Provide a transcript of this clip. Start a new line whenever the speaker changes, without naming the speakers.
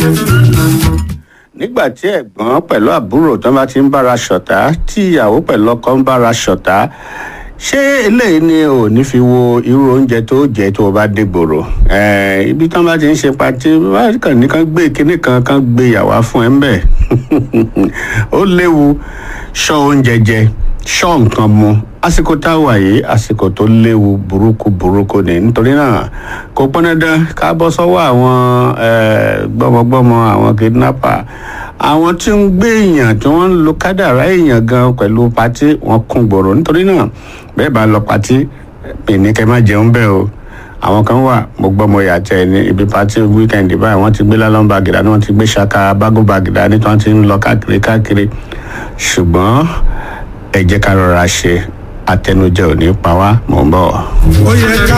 nígbà tí ẹ̀gbọ́n pẹ̀lú àbúrò tó bá ti ń bára ṣọ̀tá tí ìyàwó pẹ̀lú ọkọ ń bára ṣọ̀tá ṣé eléyìí ni ò ní fi wo irú oúnjẹ tó jẹ tó o bá dé gbòòrò Eh, ibi tán bá ti ń ṣe patí wọ́n kàn ní kán gbé kinní kan kán gbé ìyàwó fún ẹ ń bẹ̀ ó léwu ṣọ́ oúnjẹ jẹ ṣọ́ nǹkan mu àsìkò tá a wà yìí àsìkò tó léwu burúkú burúkú ni nítorí náà kò pọn dandan ká bọ́ sọ́wọ́ àwọn eh, gbọ́mọgbọ́mọ àwọn kidnapper àwọn tí ń gbé èèyàn tí wọ́n ń lo kádàrá èèyàn gan pẹ̀lú patí wọn kún gbòòrò nítorí náà bẹ́ẹ̀ bá lọ patí mi ní kẹ́ má jẹun bẹ́ẹ̀ o àwọn kan wà mo gbọ́ mo yàtọ̀ ẹ̀ ní ibi pati wíkẹ́ndì báyìí wọ́n ti gbé lálọ́n bàgìdá ni wọ́n ti gbé ṣaka bágó bàgìdá ní tí wọ́n ti ń lọ káàkiri káàkiri ṣùgbọ́n ẹ jẹ́ ká rọra ṣe àtẹnujẹ ò ní pa wá mò ń bọ̀.
ó yẹ ká